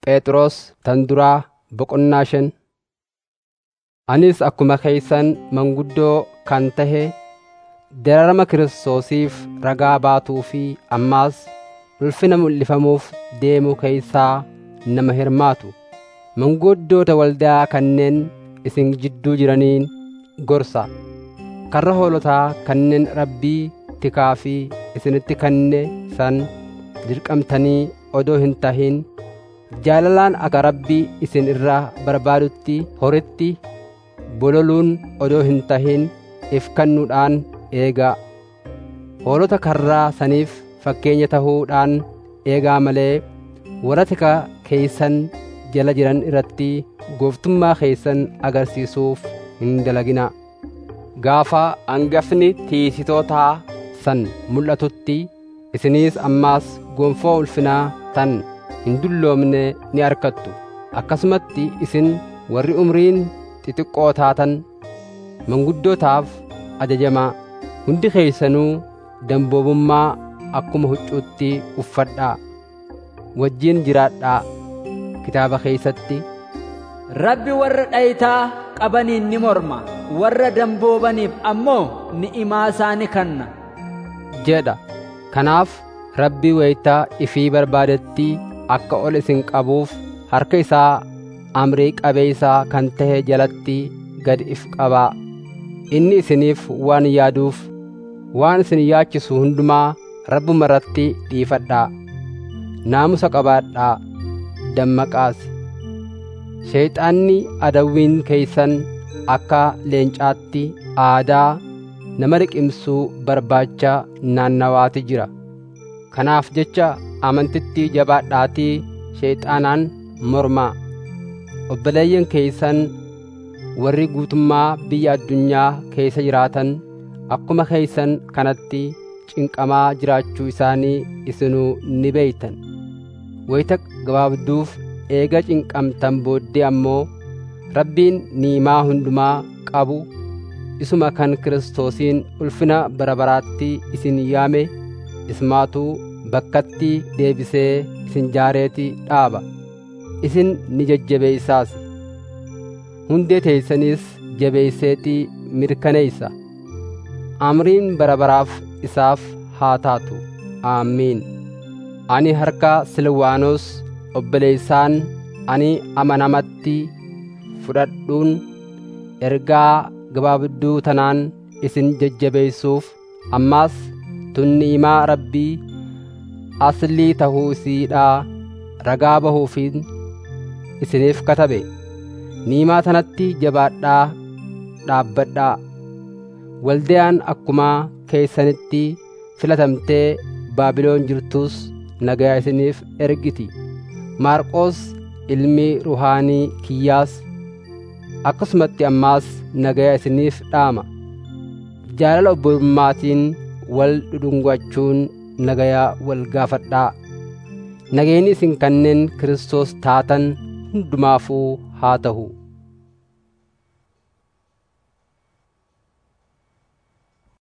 Phexros tan duraa boqonnaa shan Anis akkuma keeysan manguddoo kan tahe dararama Kiristoosiif ragaa baatuu fi ammaas ulfina mul'ifamuuf deemu keeysaa nama hirmaatu manguddoota waldaa kanneen isin jidduu jiraniin gorsa karra hoolotaa kanneen rabbii tikaa fi isinitti kanne san dirqamtanii odoo hin tahin jaalalaan akka rabbii isin irraa barbaadutti horitti bololuun odoo hin tahin if kannuudhaan eegaa hoolota karraa saniif fakkeenya tahuudhaan eegaa malee warra tikaa keeysan jala jiran irratti gooftummaa keeysan agarsiisuuf hin dalaginaa gaafa angafni tiisitootaa san mul'atutti isiniis ammaas gonfoo ulfinaa tan hin dulloomne ni arkattu akkasumatti isin warri umriin xixiqqoo taatan manguddootaaf ajajamaa hundi keeysanuu damboobummaa akkuma huccuutti uffadhaa wajjiin jiraadhaa kitaaba keeysatti Rabbi warra dhayitaa qabaniin ni morma warra damboobaniif ammoo ni'imaa isaa ni kanna jedha kanaaf rabbii wayitaa ifii barbaadetti akka ol isin qabuuf harka isaa amrii qabeeysaa kan tahe jalatti gad if qabaa inni isiniif waan yaaduuf waan isin yaachisu hundumaa rabbuma irratti dhiifadhaa naamusa qabaadhaa dammaqaas sheeyxaanni adawwiin keeysan akka leencaatti aadaa nama riqimsuu barbaacha naannawaati jira kanaaf jecha amantitti jabaadhaatii sheeyxaanaan mormaa obboleeyyan keeysan warri guutummaa biyya addunyaa keessa jiraatan akkuma keeysan kanatti cinqamaa jiraachuu isaanii isinuu ni beeytan wayita gabaabduuf eega cinqamtan booddee ammoo rabbiin niimaa hundumaa qabu isuma kan kiristoosiin ulfina bara baraatti isin yaame ismaatuu bakkatti deebisee isin jaareeti dhaaba isin ni jajjabeeysaas hundee teeysaniis jabeeyseetii mirkaneeysa amriin bara baraaf isaaf haa taatu aamiin ani harka silwaanos obboleeysaan ani amanamatti fudhadhuun ergaa gabaabduu tanaan isin jajjabeeysuuf ammaas tunniimaa rabbii aslii tahuu isiidhaa ragaa bahuufiin isiniif katabe niimaa tanatti jabaadhaa dhaabbadhaa waldayaan akkuma keeysanitti filatamtee baabiloon jirtus nagayaa isiniif ergiti maarqoos ilmi ruhaanii kiyyaas akkasumatti ammaas nagayaa isiniif dhaama jaalala obbolummaatiin wal dhudhungachuun nagayaa wal gaafadhaa nageenyi isin kanneen Kiristoos taatan hundumaafuu haa ta'u